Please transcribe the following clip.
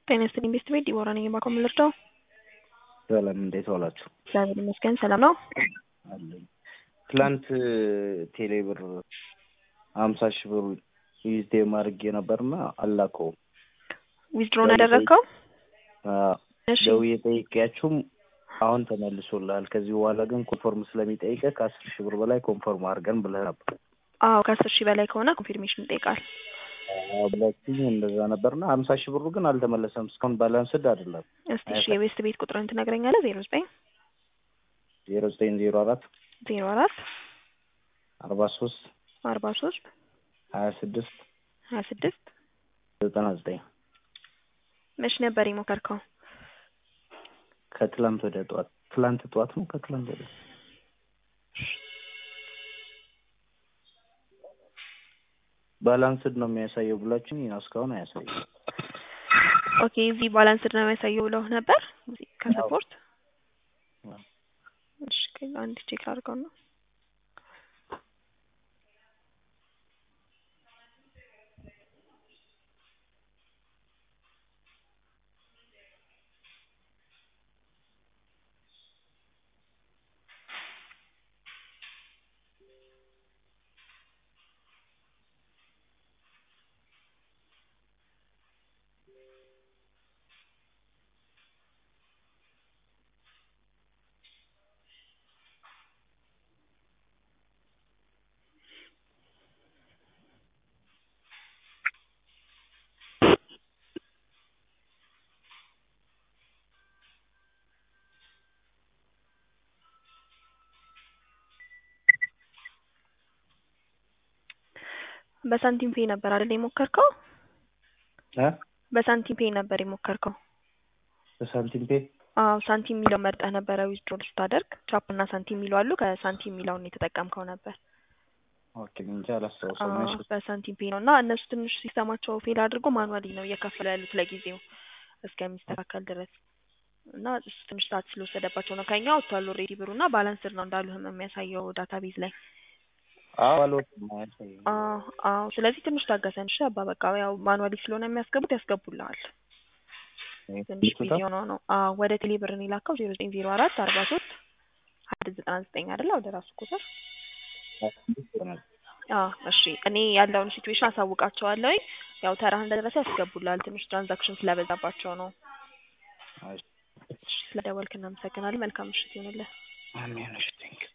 ጤና ይስጥልኝ ቤስት ቤት ዲቦራ ነኝ። የማቆም ልርዳው? ሰላም እንዴት ዋላችሁ? እግዚአብሔር ይመስገን ሰላም ነው። አለኝ ትላንት ቴሌ ብር ሀምሳ ሺህ ብር ዊዝዴም አድርጌ ነበርና አላከውም። ዊዝድሮን ያደረግከው? እሺ ደውዬ ጠይቄያችሁም አሁን ተመልሶልሃል። ከዚህ በኋላ ግን ኮንፎርም ስለሚጠይቀ ከአስር ሺህ ብር በላይ ኮንፎርም አድርገን ብለህ ነበር አዎ ከአስር ሺህ በላይ ከሆነ ኮንፊርሜሽን ይጠይቃል። ብላችኝ እንደዛ ነበርና ሀምሳ ሺህ ብሩ ግን አልተመለሰም። እስካሁን ባላንስድ አይደለም። እስቲ እሺ የቤስት ቤት ቁጥርን ትነግረኛለህ? ዜሮ ዘጠኝ ዜሮ ዘጠኝ ዜሮ አራት ዜሮ አራት አርባ ሶስት አርባ ሶስት ሀያ ስድስት ሀያ ስድስት ዘጠና ዘጠኝ መች ነበር የሞከርከው? ከትላንት ወደ ጠዋት ትላንት ጠዋት ነው ከትላንት ወደ ባላንስድ ነው የሚያሳየው ብላችሁ እስካሁን አያሳየው። ኦኬ እዚህ ባላንስድ ነው የሚያሳየው ብለው ነበር እዚህ ከሰፖርት እሺ አንድ ቼክ አድርገው ነው በሳንቲም ፔ ነበር አይደል የሞከርከው? እ በሳንቲም ፔ ነበር የሞከርከው? በሳንቲም ፔ አዎ ሳንቲም የሚለው መርጠህ ነበረ ዊዝድሮል ስታደርግ ቻፕ እና ሳንቲም የሚለው አሉ። ከሳንቲም የሚለውን የተጠቀምከው ነበር። ኦኬ እንጂ አላስታውሰውም። አዎ እሺ በሳንቲም ፔ ነው እና እነሱ ትንሽ ሲስተማቸው ፌል አድርጎ ማኑዋሊ ነው እየከፈሉ ያሉት ለጊዜው እስከሚስተካከል ድረስ እና እሱ ትንሽ ሰዓት ስለወሰደባቸው ነው። ከኛ ወጥቷል ኦልሬዲ ብሩ እና ባላንስድ ነው እንዳሉህም የሚያሳየው ዳታቤዝ ላይ አዎ አልወጣም አያሳይም። አዎ አዎ። ስለዚህ ትንሽ ታገሰን እሺ አባ በቃ ያው ማኑዋሊ ስለሆነ የሚያስገቡት ያስገቡልሃል። ትንሽ ቢዚ ሆኖ ነው። አዎ ወደ ቴሌ ብር ነው የላከው ዜሮ ዘጠኝ ዜሮ አራት አርባ ሶስት ሀያ ዘጠና ዘጠኝ አይደለ ወደ ራሱ ቁጥር አዎ እሺ እኔ ያለውን ሲትዌሽን አሳውቃቸዋለሁ። ያው ተራህ እንደደረሰ ያስገቡልሃል። ትንሽ ትራንዛክሽን ስለበዛባቸው ነው። እሺ ስለደወልክ እናመሰግናለን። መልካም ምሽት ይሁንልህ። አሜን። እሺ ቴንክ